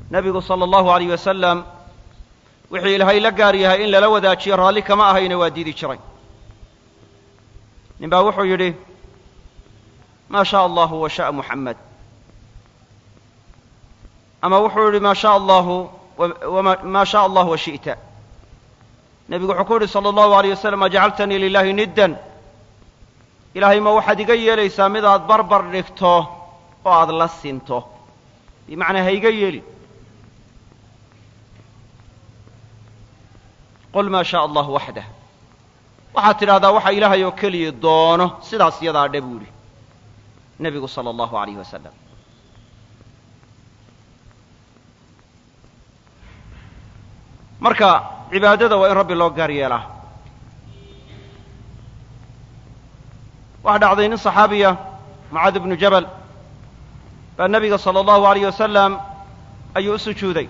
nebigu sala allahu alayh wasalam wixii ilaahay la gaar yahay in lala wadaajiyo raalli kama ahayna waa diidi jiray nin baa wuxuu yidhi maa shaa allahu wa sha'a muxamed ama wuxuu yidhi maa shaa allahu maa shaa allah wa shi'ta nebigu wuxuu ku yidhi sala allahu alayh wasalam ajacaltanii lilahi niddan ilaahay ma waxaad iga yeelaysaa mid aad barbar dhigto oo aad la sinto bimacnaa ha iga yeelin qul maa shaa allah waxdah waxaad tidhahdaa waxa ilaahay oo keliya doono sidaas iyadaa dhe buu yidhi nebigu sala allahu alayh wasalam marka cibaadada waa in rabbi loo gaar yeelaa waxaa dhacday nin saxaabiya mucaad ibnu jabal baa nebiga sala allahu alayh wasalam ayuu u sujuuday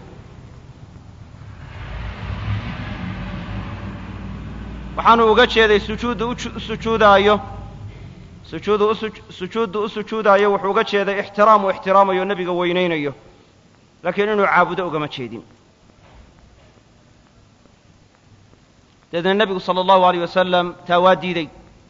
waxaanu uga jeeday sujuudda u sujuudaayo sujuudu u sujuudda u sujuudaayo wuxuu uga jeeday ixtiraam uu ixtiraamayo nebiga weynaynayo laakiin inuu caabudo ugama jeedin dabeedna nebigu sala allahu alayh wasalam taa waa diiday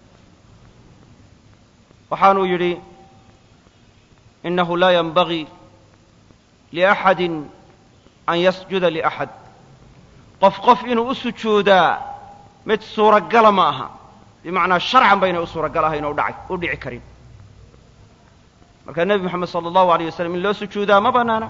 waxaanuu yidhi innahu laa yanbagii liaxadi an yasjuda liaxad qof qof inuu u sujuudaa mid suuragala ma aha bimacnaa sharcan baynay u suuragal ahayn oo udhacay u dhici karin marka nebi moxamed sala allahu alayh wasalam in loo sujuudaa ma bannaana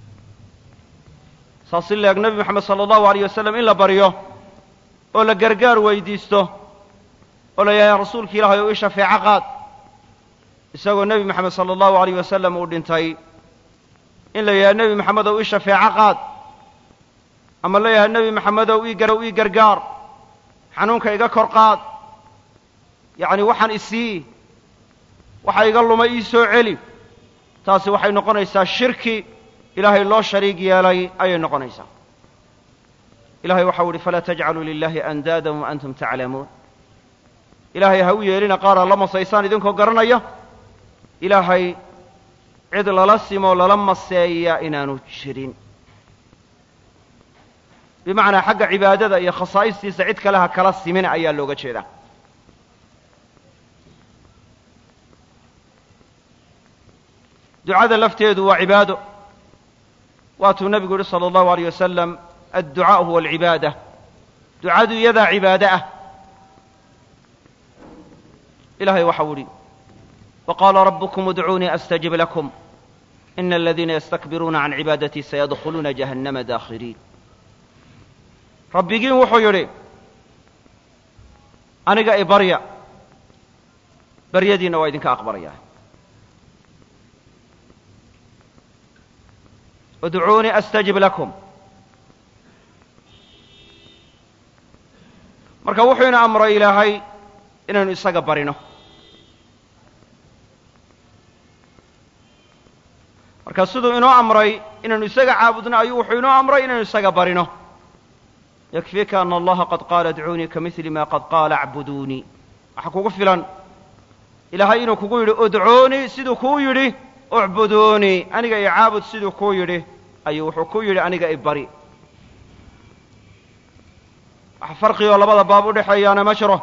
saas si leeg nebi moxamed sala allahu alayh wasalam in la baryo oo la gargaar weydiisto oo la yidhaha rasuulka ilaahay oo ii shafeeco qaad isagoo nebi moxamed sala allahu alayh wasalam uu dhintay in la yidhaha nebi moxamedow ii shafeeco qaad ama la yidhaha nebi moxamedow ii garow ii gargaar xanuunka iga kor qaad yacni waxaan isii waxa iga lumay ii soo celi taasi waxay noqonaysaa shirki ilaahay loo shariig yeelay ayay noqonaysaa ilahay waxau ihi falaa tajcaluu lilahi andaadan wa antum taclamuun ilaahay ha u yeelina qaar aad la masaysaan idinkoo garanaya ilaahay cid lala simoo lala maseeya inaanu jirin bimacnaa xagga cibaadada iyo khasaa'istiisa cid kale ha kala simina ayaa looga jeedaa ducada lafteedu waa cibaado waatuu nebigu yihi salى اllahu alيyه wasalam adducaaء huwa alcibaada ducadu iyadaa cibaado ah ilahay waxau idhi waqaala rabbukum udcuunii astajib lakum ina aladiina yastakbiruuna can cibaadatii sayadkhuluuna jahannama daakhiriin rabbigiin wuxuu yidhi aniga i barya baryadiinna waa idinka aqbalaya udcuunii astajib lakum marka wuxuu ina amray ilaahay inaynu isaga barino marka siduu inoo amray inaynu isaga caabudno ayuu wuxuu inoo amray inaynu isaga barino yakfiika ana allaha qad qaala adcuunii kamidli ma qad qaala acbuduunii waxaa kugu filan ilaahay inuu kugu yidhi udcuunii siduu kuu yidhi ucbuduunii aniga i caabud siduu kuu yidhi ayuu wuxuu ku yidhi aniga i bari wax farqigoo labada baab u dhexeeyaana ma jiro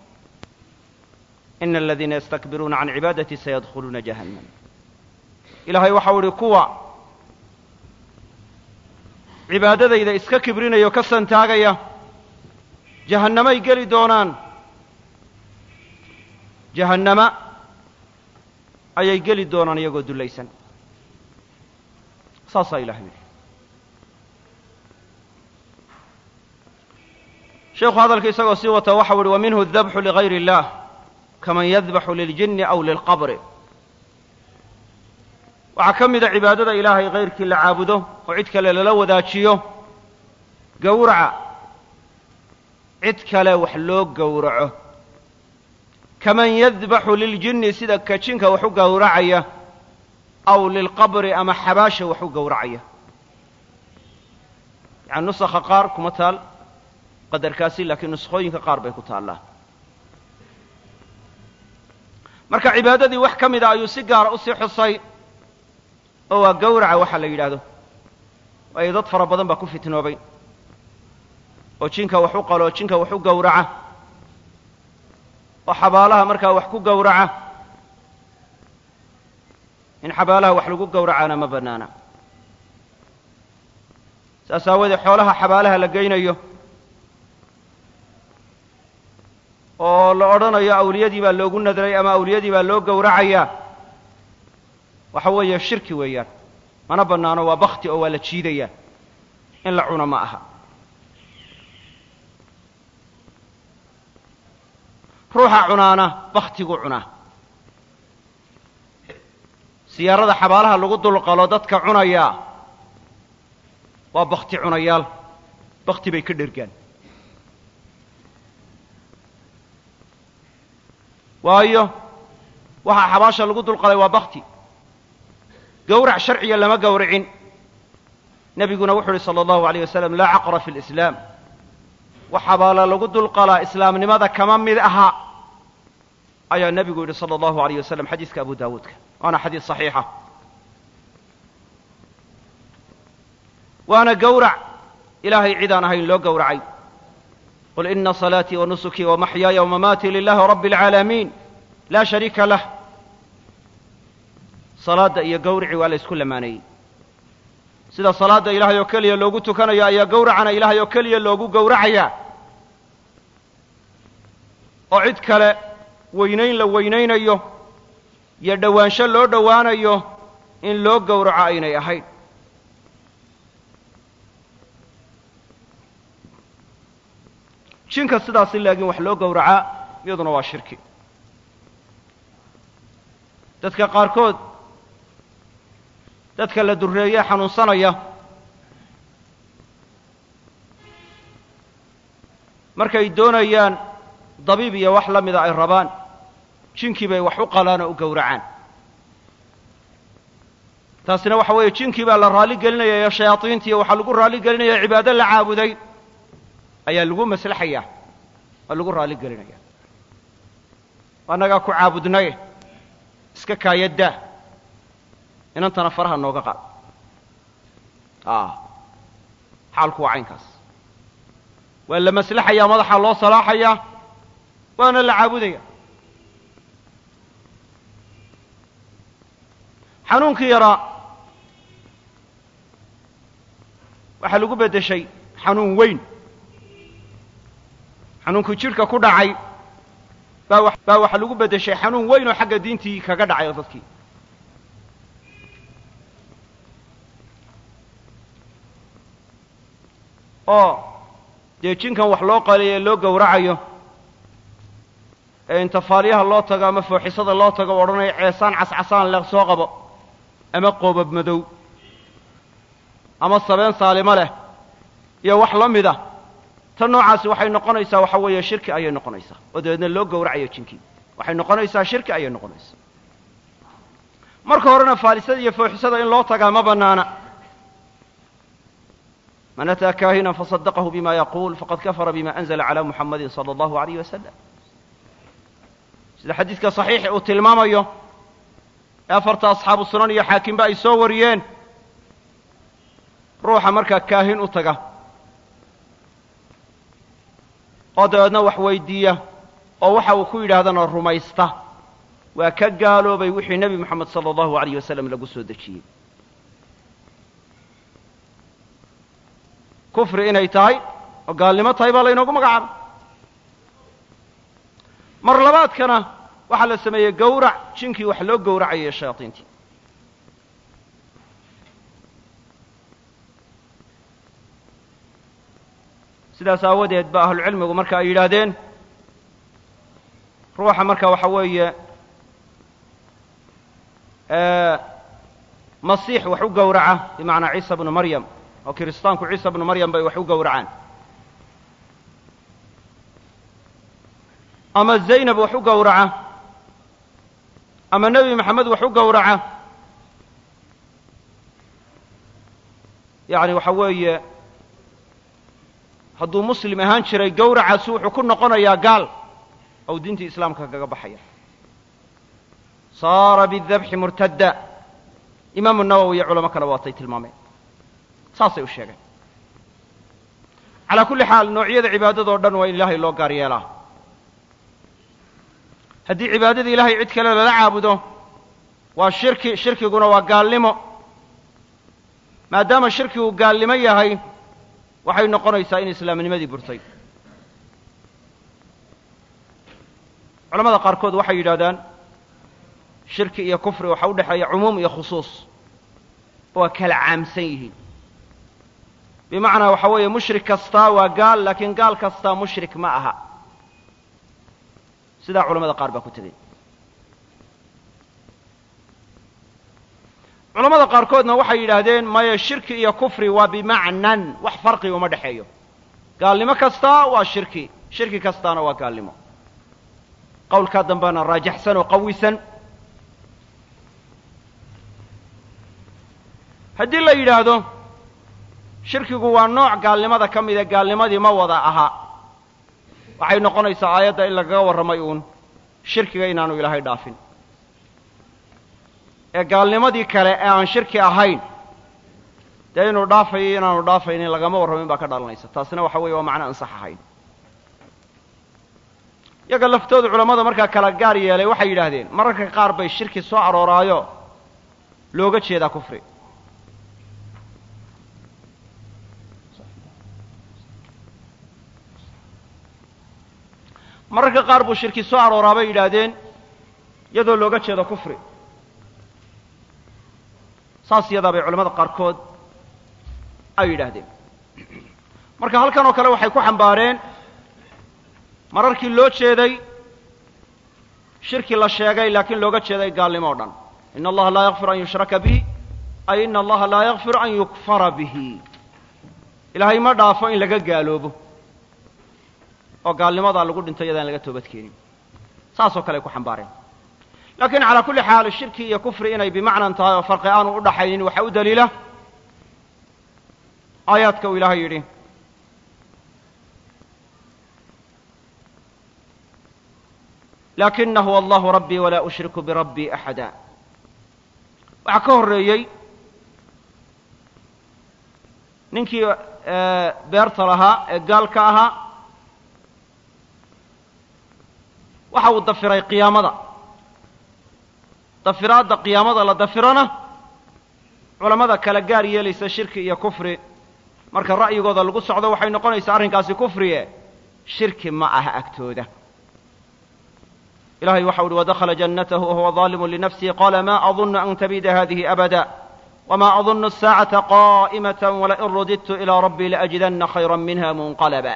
ina aladiina yastakbiruuna can cibaadatii sayadkhuluuna jahannam ilaahay waxau idhi kuwa cibaadadayda iska kibrinaya oo ka santaagaya jahannamay geli doonaan jahannama ayay geli doonaan iyagoo dullaysan saasaa ilahay yidhi sheekhu hadalka isagoo sii wata waxau ihi wa minhu adabxu ligayr اllah kaman yadbaxu liljini aw lilqabri waxaa ka mida cibaadada ilaahay kayrkii la caabudo oo cid kale lala wadaajiyo gowraca cid kale wax loo gowraco kaman yadbaxu liljini sida ka jinka wax u gowracaya aw lilqabri ama xabaasha wax u gowracaya yani nusakha qaar kuma taal qadarkaasi laakiin nuskhooyinka qaar bay ku taallaa marka cibaadadii wax ka mida ayuu si gaara usii xusay oo waa gowraca waxa la yidhaahdo waayo dad fara badan baa ku fitnoobay oo jinka wax u qalo jinka wax u gowraca oo xabaalaha markaa wax ku gowraca in xabaalaha wax lagu gowracaana ma bannaana saas aawoodee xoolaha xabaalaha la geynayo oo la odhanayo awliyadii baa loogu nadray ama awliyadii baa loo gowracayaa waxa weeye shirki weeyaan mana bannaano waa bakti oo waa la jiidayaa in la cuno ma aha ruuxa cunaana baktigu cunaa siyaarada xabaalaha lagu dulqalo dadka cunayaa waa bakti cunayaal bakti bay ka dhergaan waayo waxaa xabaasha lagu dulqalay waa bakti gowrac sharciya lama gowracin nebiguna wuxu uhi salى اllahu alayh wasalam laa caqra fi اlislaam wax xabaala lagu dulqalaa islaamnimada kama mid aha ayaa nebigu yidhi salى اllahu alayh wasalam xadiiska abu daawuudka waana xadiis صaxiixa waana gowrac ilaahay cidaan ahayn loo gowracay qul ina salaatii wa nusukii wa maxyaaya wamamaatii lilahi rabbi اlcaalamiin laa shariika lah salaadda iyo gawricii waa la ysku lamaaneeyey sida salaadda ilaahay oo keliya loogu tukanayo ayaa gowracana ilaahay oo keliya loogu gowracayaa oo cid kale weynayn la weynaynayo iyo dhowaansho loo dhowaanayo in loo gowraco aynay ahayn jinka sidaasi laakiin wax loo gowracaa iyaduna waa shirki dadka qaarkood dadka la durreeye xanuunsanaya markay doonayaan dabiib iyo wax la mida ay rabaan jinkii bay wax u qalaan oo u gowracaan taasina waxa weeye jinkii baa la raalli gelinaya iyo shayaadiintiiyo waxaa lagu raalli gelinaya cibaado la caabuday ayaa lagu maslaxaya oo lagu raalli gelinaya annagaa ku caabudnay iska kaayaddaa inantana faraha nooga qaad xaalku waa caynkaas waa la maslaxayaa madaxa loo salaaxayaa waana la caabudaya xanuunkii yaraa waxaa lagu beddeshay xanuun weyn xanuunkii jidhka ku dhacay baa baa waxaa lagu beddeshay xanuun weyn oo xagga diintii kaga dhacay oo dadkii oo dee jinkan wax loo qaliyo ee loo gowracayo ee intafaalyaha loo tago ama fooxisada loo tago o odhanaya ceesaan cascasaan leh soo qabo ama qoobab madow ama sabeen saalimo leh iyo wax la mida tan noocaasi waxay noqonaysaa waxa weeye shirki ayay noqonaysaa oo dabeedna loo gowracayo jinkii waxay noqonaysaa shirki ayay noqonaysaa marka horena faalisada iyo fooxisada in loo tagaa ma bannaana man ataa kaahinan faصadaqahu bima yaquul faqad kafara bima anzla calى muxamadi salى اllahu alayh wasalam sida xadiidka صaxiixi uu tilmaamayo ee afarta asxaabu sunan iyo xaakimba ay soo wariyeen ruuxa markaa kaahin u taga oo dabeedna wax weydiiya oo waxa uu ku yidhaahdana rumaysta waa ka gaaloobay wixii nebi moxamed salى اllahu alayh wasalam lagu soo dejiyey kufri inay tahay oo gaalnimo tahay baa laynoogu magacaabay mar labaadkana waxaa la sameeyey gowrac jinkii wax loo gowracayo shayaadiintii sidaas aawadeed ba ahlucilmigu marka ay yidhaahdeen ruuxa marka waxa weeye masiix wax u gowraca bimacnaa ciisa bnu maryam oo kiristaanku ciisa bnu maryam bay wax u gowracaan ama zaynab wax u gowraca ama nebi maxamed wax u gowraca yacni waxa weeye hadduu muslim ahaan jiray gowracaasi wuxuu ku noqonayaa gaal ou diintii islaamka kaga baxaya saara bidabxi murtadda imaamu nawowi iyo culamo kale waatay tilmaameen saasay u sheegeen calaa kulli xaal noocyada cibaadadoo dhan waa in ilaahay loo gaar yeelaa haddii cibaadada ilaahay cid kale lala caabudo waa shirki shirkiguna waa gaalnimo maadaama shirkigu gaalnimo yahay waxay noqonaysaa in islaamnimadii burtay culamada qaarkood waxay yidhahdaan shirki iyo kufri waxaa u dhexeeya cumuum iyo khusuus waa kala caamsan yihiin bimacnaa waxa weeye mushrik kastaa waa gaal laakiin gaal kastaa mushrik ma aha sidaa culamada qaar baa ku tegey culamada qaarkoodna waxay yidhaahdeen maya shirki iyo kufri waa bimacnan wax farqi uma dhexeeyo gaalnimo kastaa waa shirki shirki kastaana waa gaalnimo qowlkaa dambena raajaxsan oo qawisan haddii la yidhaahdo shirkigu waa nooc gaalnimada ka mida gaalnimadii ma wada aha waxay noqonaysaa aayadda in lagaga warramay uun shirkiga inaanu ilaahay dhaafin ee gaalnimadii kale ee aan shirki ahayn dee inuu dhaafayo inaanu dhaafaynin lagama warramin baa ka dhalanaysa taasina waxa weeye waa macno ansax ahayn yaga laftooda culammada markaa kala gaar yeelay waxay yidhaahdeen mararka qaar bay shirki soo arooraayo looga jeedaa kufri mararka qaar buu shirki soo arooraa bay yidhaahdeen iyadoo looga jeedo kufri saas iyadaa bay culamada qaarkood ay yidhaahdeen marka halkan oo kale waxay ku xambaareen mararkii loo jeeday shirki la sheegay laakiin looga jeeday gaalnimo o dhan ina allaha laa yakfir an yushraka bihi ay ina allaha laa yakfir an yukfara bihi ilaahay ma dhaafo in laga gaaloobo oo gaalnimadaa lagu dhinto iyadaan laga toobad keenin saasoo kale ay ku xambaareen laakiin calaa kulli xaal shirki iyo kufri inay bimacnan tahay oo farqi aanu u dhaxaynin waxaa u daliila aayaadka uu ilaahay yidhi laakina huwa allahu rabbii walaa ushriku birabbii axada waxaa ka horreeyey ninkii beerta lahaa ee gaalka ahaa waxa uu dafiray qiyaamada dafiraadda qiyaamada la dafirana culammada kala gaar yeelaysa shirki iyo kufri marka ra'yigooda lagu socdo waxay noqonaysaa arrinkaasi kufriye shirki ma aha agtooda ilahay waxau uhi wadakhala jannatahu wahuwa daalimu linafsihi qaala ma adunnu an tabida hadihi abada wma adunnu الsaacata qa'imata walain rudidtu ilىa rabbii laajidanna khayra minha munqalaba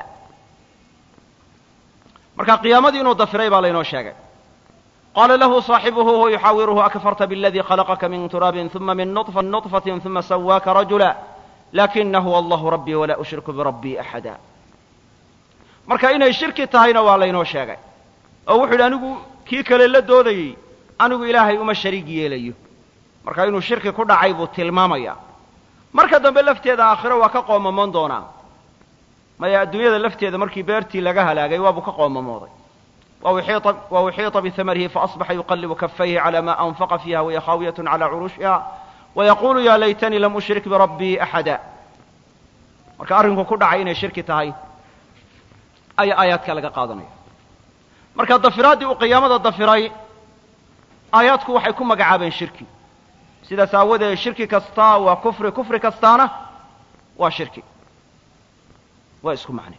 marka qiyaamadii inuu dafiray baa laynoo sheegay qaala lahu صaaxibuhu huwa yuxaawiruhu akfarta bاladii khalaqaka min turaabin ثuma min nuطfaةi ثuma sawaaka rajula lakina huwa allahu rabbii walaa ushriku birabbii axada marka inay shirki tahayna waa laynoo sheegay oo wuxu yidhi anigu kii kale la doodayey anigu ilaahay uma shariig yeelayo marka inuu shirki ku dhacay buu tilmaamaya marka dambe lafteeda aakhiro waa ka qoomamoon doonaa maya adduunyada lafteeda markii beertii laga halaagay waabuu ka qoomamooday wa uxiiطa bihamarihi faasbaxa yuqallibu kafayhi calى ma anfaqa fiiha wahiya khaawiyat calى curushiha wayaqulu ya laytanii lam ushrik birabbii axada marka arrinku ku dhacay inay shirki tahay ayaa aayaadka laga qaadanaya marka dafiraaddii uu qiyaamada dafiray aayaadku waxay ku magacaabeen shirki sidaas aawadeed shirki kastaa waa kufri kufri kastaana waa shirki waa isku macne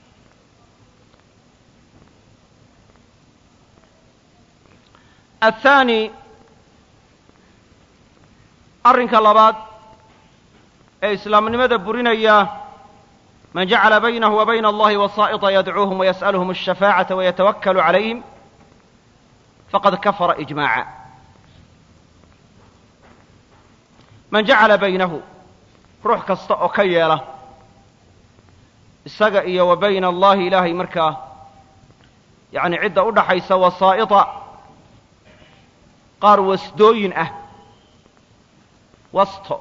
athaani arrinka labaad ee islaamnimada burinaya man jacala baynahu wa bayna allahi wasaaئطa yadcuuhum wayas'aluhum الshafaacaةa wayatawakkalu calayhim faqad kafara ijmaaca man jacala baynahu ruux kasta oo ka yeela isaga iyo wa bayna allahi ilaahay markaa yacni cidda u dhaxaysa wasaa'ita qaar wasdooyin ah wasto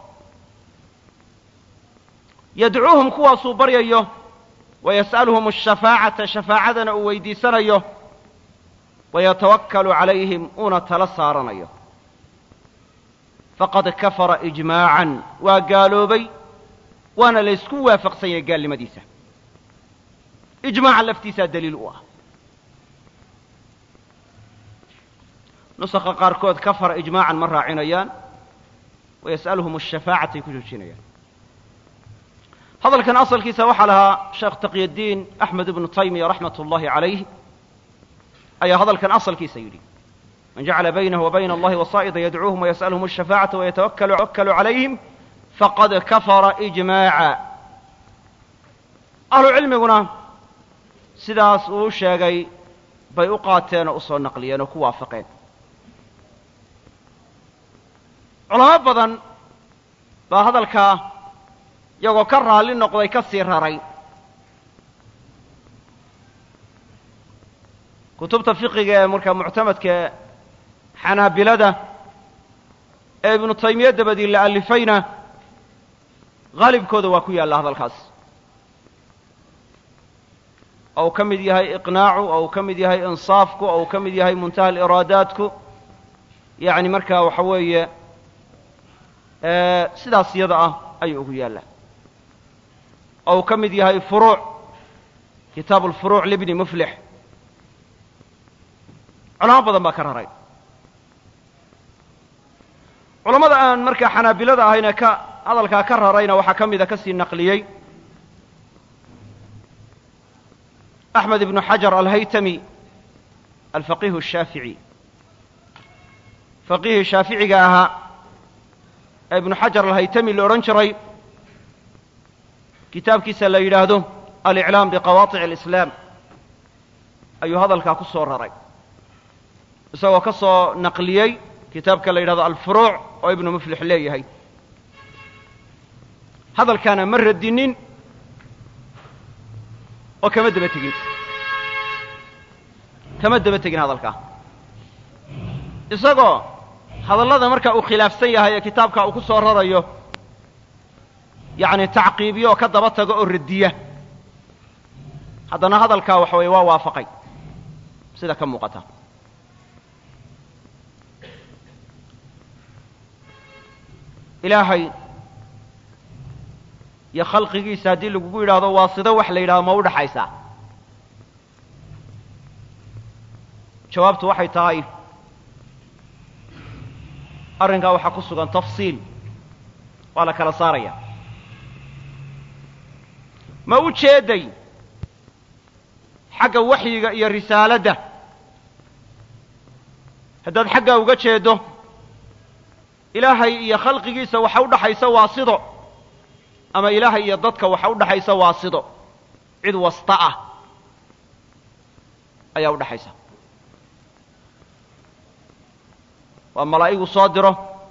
yadcuuhum kuwaasuu baryayo wayas'aluhum ashafaacata shafaacadana uu weydiisanayo wayatawakkalu calayhim uuna tala saaranayo faqad kafara ijmaacan waa gaaloobay waana la ysku waafaqsan yahay gaalnimadiisa ijmaaca laftiisaa daliil u ah nusakha qaarkood kafara ijmaacan ma raacinayaan wayas'aluhum ashafaacatay ku joojinayaan hadalkan asalkiisa waxaa lahaa sheekh taqyadiin axmed ibnu taymiya raxmat ullahi calayh ayaa hadalkan asalkiisa yidhi man jacala baynahu wa bayna allahi wasaa'ida yadcuuhum wayas'aluhum ashafaacata wayatawakkalu calayhim faqad kafara ijmaaca ahlu cilmiguna sidaas uu sheegay bay u qaateen oo u soo naqliyeen oo ku waafaqeen culamo badan baa hadalkaa iyagoo ka raalli noqday ka sii raray kutubta fiqiga ee markaa muctamadka xanaabilada ee ibnu taymiya dabadii la alifayna haalibkooda waa ku yaalla hadalkaas oo uu ka mid yahay iqnaacu oo uu ka mid yahay insaafku oo uu ka mid yahay muntaha aliraadaatku yacni markaa waxa weeye sidaas iyada ah ayuu ugu yaallaa oo uu ka mid yahay furuuc kitaabu alfuruuc libni muflix culamo badan baa ka raray culammada aan markaa xanaabilada ahayna ka hadalkaa ka rarayna waxaa ka mida ka sii naqliyey axmed ibnu xajar alhaytami alfaqihu ashaafici faqihii shaaficiga ahaa ee ibnu xajar alhaytami la odhan jiray kitaabkiisa la yidhaahdo aliclaam biqawaطic alislaam ayuu hadalkaa ku soo raray isagoo ka soo naqliyey kitaabka la yidhahdo alfuruuc oo ibnu muflix leeyahay hadalkaana ma radinin oo kama daba tegin kama daba tegin hadalkaa isagoo hadallada marka uu khilaafsan yahay ee kitaabka uu ku soo rarayo yacni tacqiibiyo oo ka daba tago oo radiya haddana hadalkaa waxa weeye waa waafaqay sida ka muuqata ilaahay iyo khalqigiisa haddii lagugu yidhaahdo waa sido wax la yidhahdo ma u dhaxaysaa jawaabtu waxay tahay arrinkaa waxaa ku sugan tafsiil waa la kala saaraya ma u jeeday xagga waxyiga iyo risaaladda haddaad xaggaa uga jeeddo ilaahay iyo khalqigiisa waxa u dhaxaysa waa sido ama ilaahay iyo dadka waxa u dhaxaysa waa sido cid wasta ah ayaa u dhaxaysa waa malaa'igu soo diro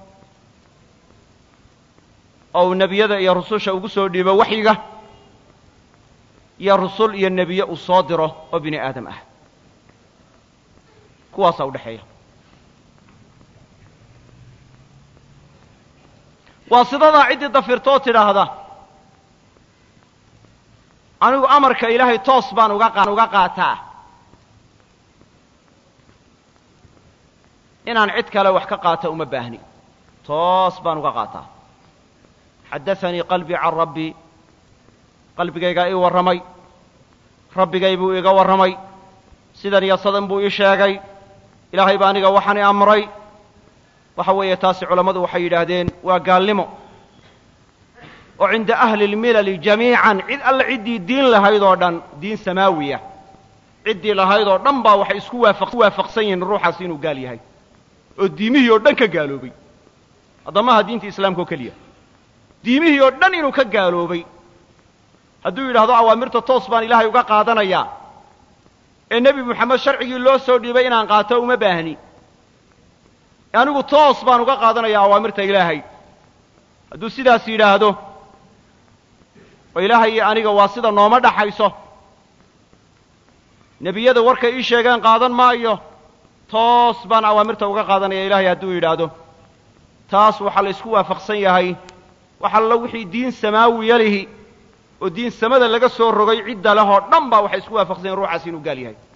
oo uu nebiyada iyo rususha ugu soo dhiibo waxyiga iyo rusul iyo nebiye uu soo diro oo bini aadam ah kuwaasaa u dhexeeya waa sidadaa ciddii dafirtoo tidhaahda anigu amarka ilaahay toos baan uga uga qaataa inaan cid kale wax ka qaata uma baahni toos baan uga qaataa xaddaanii qalbii can rabbii qalbigaygaa ii warramay rabbigay buu iiga warramay sidan iyo sadan buu ii sheegay ilaahay baa aniga waxaan i amray waxa weeye taasi culammadu waxay yidhaahdeen waa gaalnimo oo cinda ahli اlmilali jamiican cid alle ciddii diin lahayd oo dhan diin samaawiya ciddii lahayd oo dhan baa waxay isku waafaqsan yihiin ruuxaas inuu gaal yahay oo diimihii oo dhan ka gaaloobay haddamaha diinta islaamka oo keliya diimihii oo dhan inuu ka gaaloobay hadduu yidhaahdo awaamirta toos baan ilaahay uga qaadanayaa ee nebi moxamed sharcigii loo soo dhiibay inaan qaato uma baahni anigu toos baan uga qaadanayaa awaamirta ilaahay hadduu sidaas yidhaahdo oo ilaahay iyo aniga waa sida nooma dhaxayso nebiyada warkay ii sheegeen qaadan maayo toos baan awaamirta uga qaadanaya ilaahay hadduu yidhaahdo taas waxaa la isku waafaqsan yahay wax allo wixii diin samaawiya lihi oo diin samada laga soo rogay cidda leh oo dhan baa waxay isku waafaqsan yahin ruuxaas inuu gaal yahay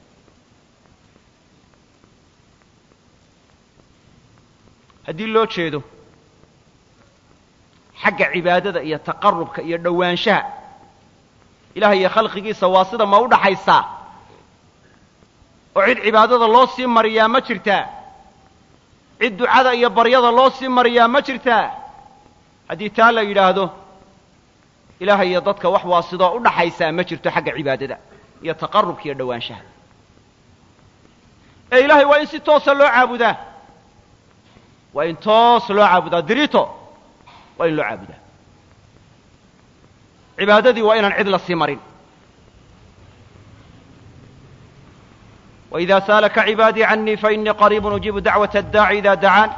haddii loo jeedo xagga cibaadada iyo taqarubka iyo dhowaanshaha ilahay iyo khalqigiisa waa sida ma u dhaxaysaa oo cid cibaadada loo sii mariyaa ma jirtaa cid ducada iyo baryada loo sii mariyaa ma jirtaa haddii taa la yidhaahdo ilaahay iyo dadka wax waa sidoo u dhaxaysaa ma jirto xagga cibaadada iyo taqarubka iyo dhowaanshaha ee ilaahay waa in si toosa loo caabudaa waa in toos loo caabudaa dirito waa in loo caabudaa cibaadadii waa inaan cid la sii marin وإida saalaka cibaadii canii faإnii qariib ujiibu dacwaة الdaaci ida dacaan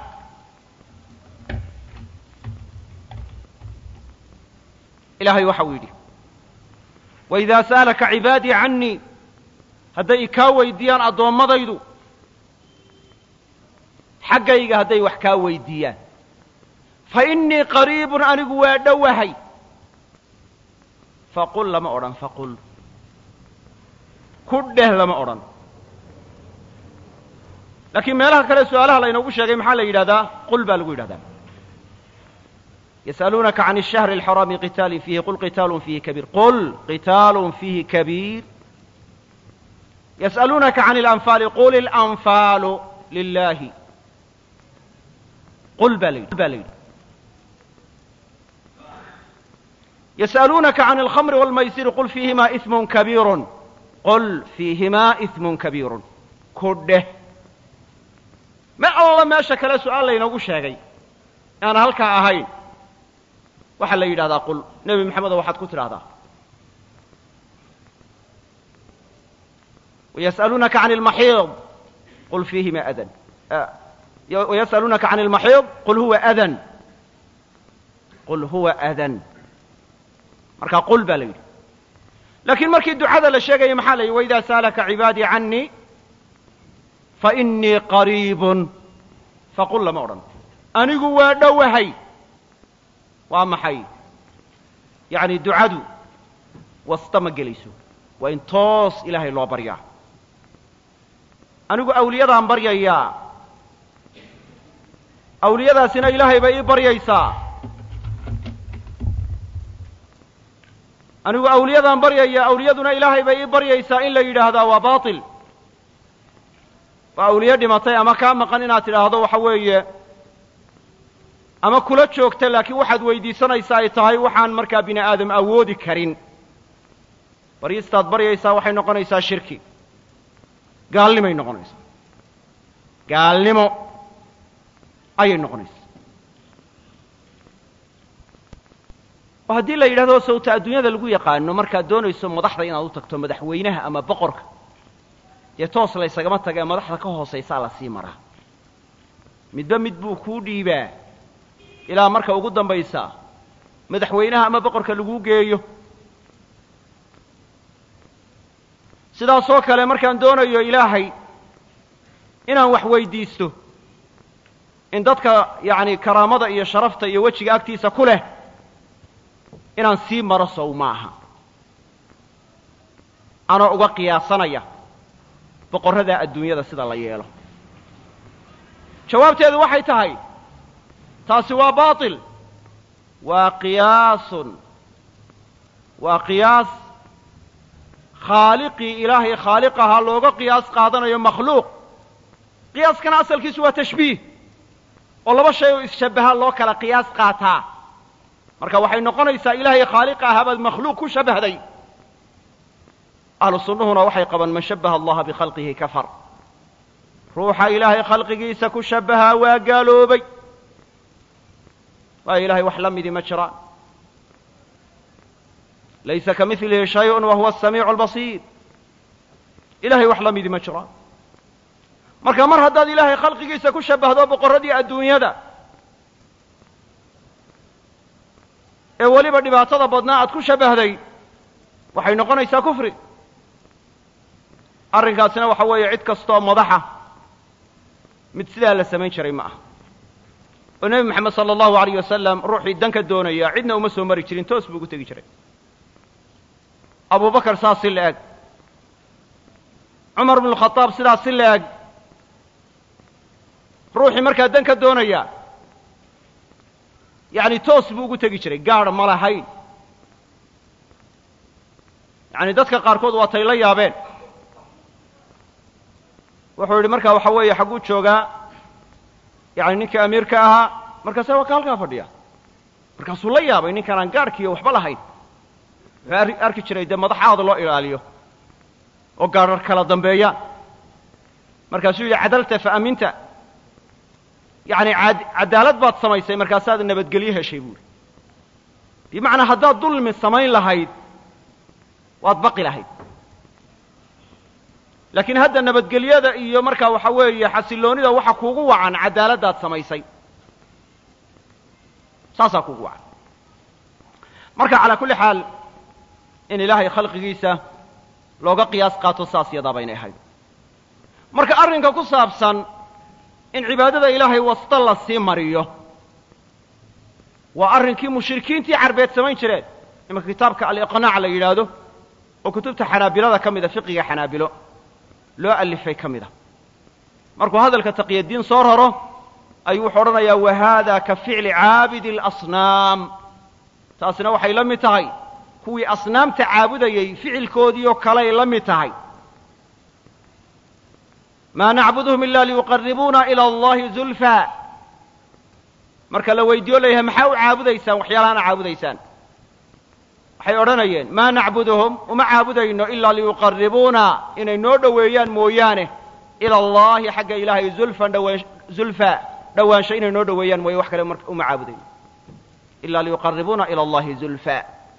ilahay waxa uu yidhi وإidaa saalaka cibaadii canii hadday kaa weydiiyaan addoommadaydu xaggayga hadday wax kaa weydiiyaan faإnii qariib anigu waa dhowahay faqul lama odhan faqul ku dheh lama odhan laakiin meelaha kale su-aalaha laynoogu sheegay maxaa la yidhahdaa qul baa lagu yidhahdaa yas'aluunaka can الshahri الxaraami qitaalin fiihi qul qitaalun fiihi kabiir qul qitaalun fiihi kabiir yas'aluunaka can اlanfaali qul اlanfaalu lilahi qul baa la yidhi ba la yidhi yas'aluunaka can اlkhamri wاlmaysiri qul fiihimaa ism kabiiru qul fiihimaa ism kabiiru ku dheh ma alla meesha kale su-aal laynoogu sheegay aan halkaa ahayn waxaa la yidhahdaa qul nebi maxamedo waxaad ku tidhahdaa وyasأaluunaka can اlmaxiid qul fiihima adan وyasأaluunaka can اlmaxiid qul huwa adan qul huwa adan marka qul baa la yidhi lakiin markii ducada la sheegaya maxaa la yidhi وإida saalaka cibaadii canii faإnii qariib faqul lama odhan anigu waa dhowahay waa maxay yacni ducadu wasta ma gelayso waa in toos ilaahay loo baryaa anigu awliyadaan baryayaa awliyadaasina ilaahay bay ii baryaysaa anigu awliyadaan baryayaa awliyaduna ilaahay bay ii baryaysaa in la yidhaahdaa waa baatil waa awliye dhimatay ama kaa maqan inaad tidhaahdo waxa weeye ama kula joogta laakiin waxaad weydiisanaysaa ay tahay waxaan markaa bini aadam awoodi karin baryistaad baryaysaa waxay noqonaysaa shirki gaalnimay noqonaysaa gaalnimo ayay noqonaysaa oo haddii la yidhahdo sawta adduunyada lagu yaqaano markaad doonayso madaxda inaad u tagto madaxweynaha ama boqorka dee toos laysagama taga ee madaxda ka hoosaysaa la sii maraa midba mid buu kuu dhiibaa ilaa marka ugu dambaysa madaxweynaha ama boqorka laguu geeyo sidaasoo kale markaan doonayo ilaahay inaan wax weydiisto in dadka yacni karaamada iyo sharafta iyo wejiga agtiisa ku leh inaan sii maro sow maaha anoo uga qiyaasanaya boqorrada adduunyada sida la yeelo jawaabteedu waxay tahay taasi waa baatil waa qiyaasun waa qiyaas khaaliqii ilaahay khaaliqahaa looga qiyaas qaadanayo makhluuq qiyaaskana asalkiisu waa tashbiih oo laba shay oo isshabbaha loo kala qiyaas qaataa marka waxay noqonaysaa ilaahay khaaliqa ahaa baad makhluuq ku shabbahday ahlu sunnuhuna waxay qabaan man shabbaha allaha bikhalqihi kafar ruuxa ilaahay khalqigiisa ku shabbahaa waa gaaloobay waayo ilahay wax la midi ma jiraan laysa ka milihi shayun wa huwa asamiicu albasiir ilahay wax la midi ma jiraan marka mar haddaad ilaahay khalqigiisa ku shabbahdo boqorradii adduunyada ee weliba dhibaatada badnaa aad ku shabbahday waxay noqonaysaa kufri arrinkaasina waxa weeye cid kastoo madaxa mid sidaa la samayn jiray ma aha oo nebi moxamed sala allahu alayh wasalam ruuxii danka doonaya cidna uma soo mari jirin toos buu ugu tegi jiray abu bakar saas si la eg cumar bnu khadaab sidaas si la eg ruuxii markaa danka doonaya yacni toos buu ugu tegi jiray gaadh ma lahayn yacni dadka qaarkood waa tay la yaabeen wuxuu yidhi markaa waxa weeye xagguu joogaa yani ninkii amiirka ahaa markaase waa ka halkaa fadhiya markaasuu la yaabay ninkaan aan gaadhkiiyo waxba lahayn wuxuu arki jiray dee madaxaada loo ilaaliyo oo gaadhar kala dambeeyaan markaasuu yidhi cadalta fa aminta yacni cadaalad baad samaysay markaasaad nabadgelyo heshay buuri bimacnaa haddaad dulmi samayn lahayd waad baqi lahayd laakiin hadda nabadgelyada iyo markaa waxa weeye xasilloonida waxa kuugu wacan cadaaladdaad samaysay saasaa kuugu wacan marka calaa kulli xaal in ilaahay khalqigiisa looga qiyaas qaato saas yadaa baynay ahayd marka arrinka ku saabsan in cibaadada ilaahay wasta la sii mariyo waa arrinkii mushrikiintii carbeed samayn jireen imanka kitaabka aliqnaac la yidhaahdo oo kutubta xanaabilada ka mida fiqiga xanaabilo loo alifay ka mid a markuu hadalka taqyadiin soo raro ayuu wuxuu odhanayaa wa haada ka ficli caabidi اlasnaam taasina waxay la mid tahay kuwii asnaamta caabudayey ficilkoodii oo kaley la mid tahay maa nacbuduhum ila liyuqaribuuna ilى allahi zulfa marka la weydiiyo layahay maxaa u caabudaysaan waxyaalahaana caabudaysaan waxay odhanayeen maa nacbuduhum uma caabudayno ilaa liyuqaribuuna inay noo dhoweeyaan mooyaane ila allahi xagga ilaahay zulfan dhawaan zulfa dhowaansho inay noo dhoweeyaan mooye wax kale mar uma caabudayno ilaa liyuqaribuuna ila allahi zulfa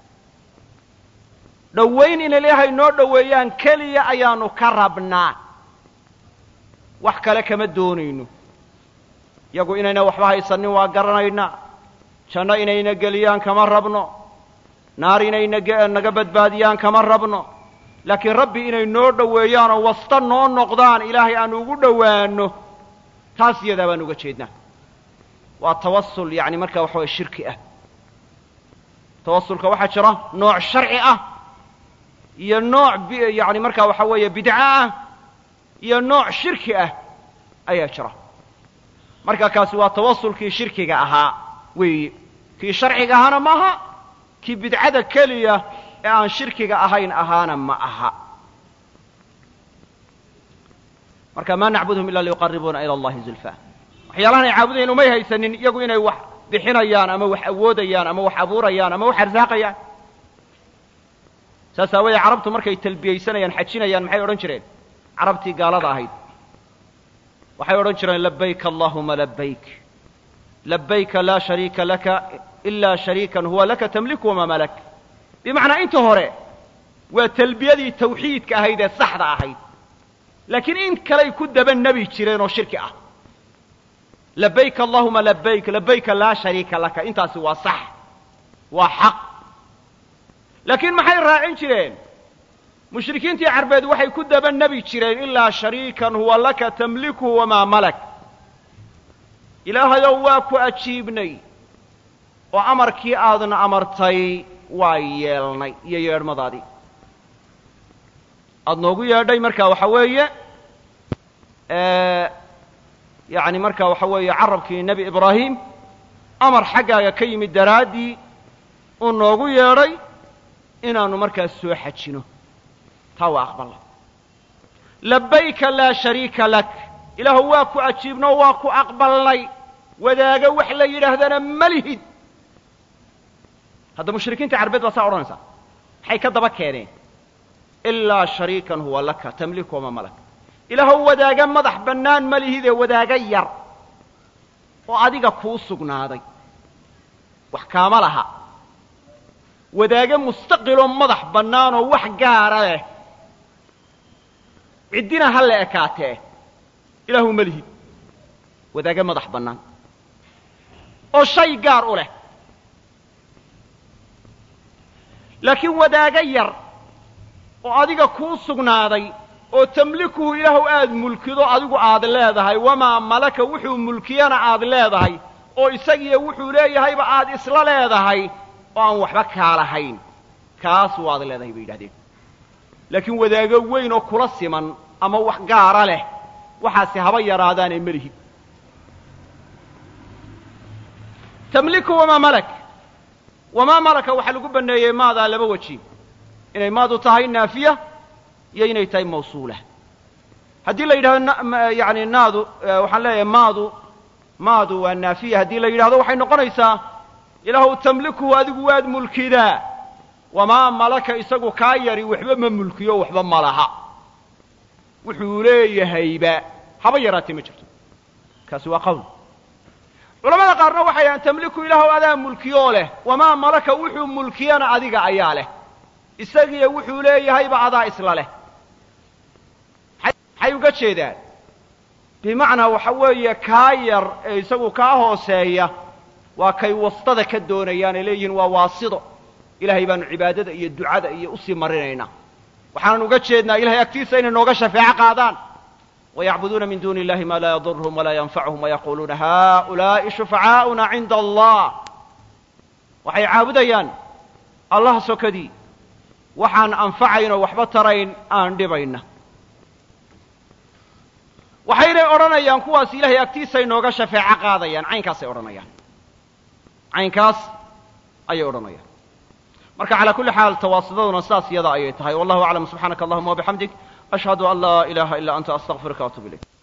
dhowayn inay ilaahay noo dhoweeyaan keliya ayaanu ka rabnaa wax kale kama doonayno yagu inayna waxba haysanin waa garanaynaa janno inayna geliyaan kama rabno naar inay naga badbaadiyaan kama rabno laakiin rabbi inay noo dhoweeyaan oo wasta noo noqdaan ilaahay aan ugu dhowaanno taas iyadaa baan uga jeednaa waa tawasul yani markaa waxa waya shirki ah tawasulka waxaa jira nooc sharci ah iyo nooc yani markaa waxa weeye bidco ah iyo nooc shirki ah ayaa jira marka kaasi waa tawasulkii shirkiga ahaa weeye kii sharciga ahaana maaha kii bidcada keliya ee aan shirkiga ahayn ahaana ma aha marka maa nacbudhum ila liyuqaribuuna ila allahi zulfa waxyaalahan ay caabudayeen umay haysanin iyagu inay wax bixinayaan ama wax awoodayaan ama wax abuurayaan ama wax arsaaqayaan saas aawadee carabtu markay talbiyaysanayaan xajinayaan maxay odhan jireen carabtii gaalada ahayd waxay odhan jireen labayk allahuma labayk labayka laa shariika laka ilaa shariikan huwa laka tamliku wamaa malak bimacnaa inta hore waa talbiyadii tawxiidka ahayd ee saxda ahayd laakiin in kaley ku daba nebi jireen oo shirki ah labayk allahuma labayk labayka laa shariika laka intaasi waa sax waa xaq laakiin maxay raacin jireen mushrikiintii carbeed waxay ku daba nebi jireen ilaa shariikan huwa laka tamlikuhu wamaa malak ilaahayow waa ku ajiibnay oo amarkii aadna amartay waa yeelnay iyo yeedhmadaadii aada noogu yeedhay marka waxa weeye yani marka waxa weeye carabkii nebi ibraahim amar xaggaaga ka yimid daraaddii uu noogu yeedhay inaannu markaas soo xajino taa waa aqballa labayka laa shariika lak ilaahu waa ku ajiibno waa ku aqbalnay wadaaga wax la yidhaahdana ma lihid hadda mushrikiinta carbeed baa saa odhanaysaa maxay ka daba keeneen ilaa shariikan huwa laka tamliku wama malak ilaahow wadaaga madax bannaan ma lihidee wadaaga yar oo adiga kuu sugnaaday wax kaama laha wadaaga mustaqiloo madax bannaanoo wax gaara leh ciddina ha la ekaatee ilaahu ma lihid wadaaga madax bannaan oo shay gaar u leh laakiin wadaaga yar oo adiga kuu sugnaaday oo tamlikuhu ilaahu aad mulkido adigu aad leedahay wamaa malaka wuxuu mulkiyana aad leedahay oo isagiiyo wuxuu leeyahayba aad isla leedahay oo aan waxba kaa lahayn kaas waad leedahay bay yidhahdeen laakiin wadaago weyn oo kula siman ama wax gaara leh waxaasi haba yaraadaanee melihid tamliku wamaa malak wamaa malaka waxaa lagu banneeyey maadaa laba weji inay maadu tahay naafiya iyo inay tahay mawsuula haddii la yidhahdo yani naadu waxaan leeyahay maadu maadu waa naafiya haddii la yidhahdo waxay noqonaysaa ilaahu tamlikuhu adigu waad mulkidaa wamaa malaka isagu kaa yari waxba ma mulkiyo waxba ma laha wuxuu leeyahayba haba yaraatee ma jirto kaasi waa qawl culamada qaarna waxay dhahaan tamliku ilaahu adaa mulkiyoo leh wamaa malaka wuxuu mulkiyana adiga ayaa leh isagiiyo wuxuu leeyahayba adaa isla leh maxay uga jeedaan bimacnaa waxa weeye kaa yar ee isagu kaa hooseeya waa kay wastada ka doonayaan ay leeyihiin waa waasido ilahay baanu cibaadada iyo ducada iyo usii marinaynaa waxaanan uga jeednaa ilahay agtiisa inay nooga shafeeco qaadaan wayacbuduuna min duuni illahi maa laa yadurhum walaa yanfacuhum wayaquuluuna haؤulaa'i shufacaa'una cinda allah waxay caabudayaan allah sokadii waxaan anfacayn oo waxba tarayn aan dhibayna waxaynay odhanayaan kuwaas ilahay agtiisay nooga shafeeco qaadayaan caynkaasay odhanayaan caynkaas ayay odhanayaan marka calaa kulli xaal tawaasidaduna sidaas iyada ayay tahay wallahu aclam subxaanaka allahuma wabixamdik ashhadu an laa ilaha ila anta astaqfiruka waatuub ilayk